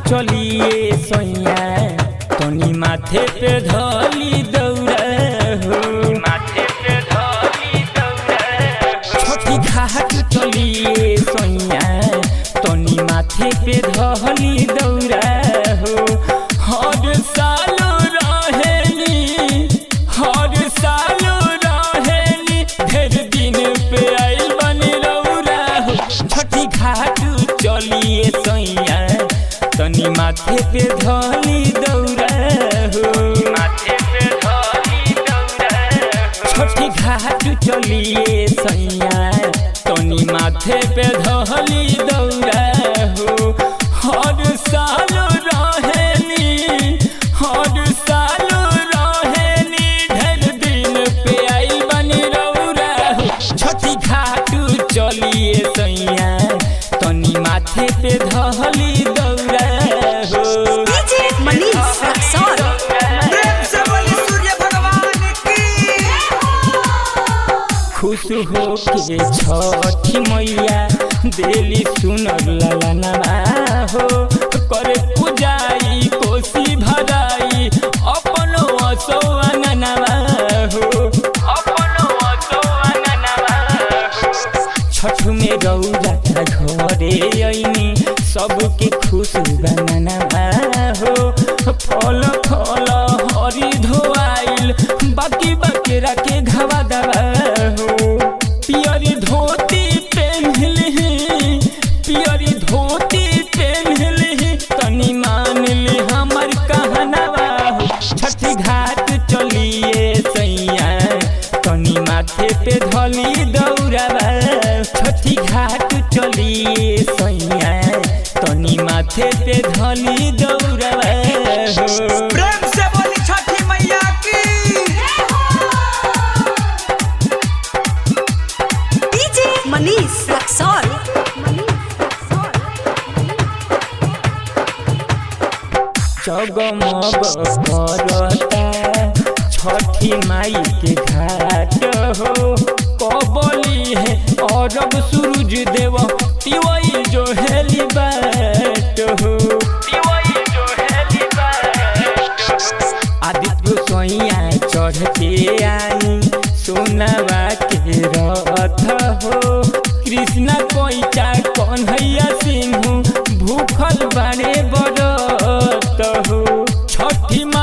चलिए सैया तनी माथे पे धली दौड़ा हो माथे पे धली दौड़ा छोटी घाट चलिए सैया तनी माथे पे धली दौड़ा हो हर साल रहेली हर साल रहेली ढेर दिन पे आइल बनी रौरा हो छठी घाट चलिए सैया तनी माथे पे धली दौड़ा हो माथे पे धली दौड़ा छोटी घाट चलिए सैया तनी माथे पे धली दौड़ा हो हर साल रहेली हर साल रहेली ढेर दिन पे आइल बनी रौरा हो छोटी घाट चलिए सैया तनी माथे पे धली दौड़ा हो डीजे मनीष रक्सौर प्रेम से बोली सूर्य भगवान की खुश हो के छठी मैया देली सुनर ललनवा हो करे पूजाई कोसी भराई अपनो असो अंगनवा हो अपनो असो अंगनवा हो छठ में रौरा घरे ऐनी सबके खुश बननवा हो फल फल हरी धोआइल बाकी बकेरा के घवा दवा हो पियरी धोती पेन्हली पियरी धोती पेन्हली तनी मान ली हमर कहनवा हो छठी घाट चलिए सैया तनी माथे पे धली दौड़ावा छठी घाट चलिए सैया तनी माथे पे धली दौड़ावा हो प्रेम से बोली छठी मैया की डीजे मनीष रक्सौर जगमग करता छठी माई के घाट हो कबली है अरब सूरज देव तिवई जो हेली बाट हो तिवई जो हेली बाट आदित्य सोइया चढ़ के आई सोनावा के रथ हो कृष्णा कोइचा कन्हैया सिंह भूखल बाड़े बड़त हो छठी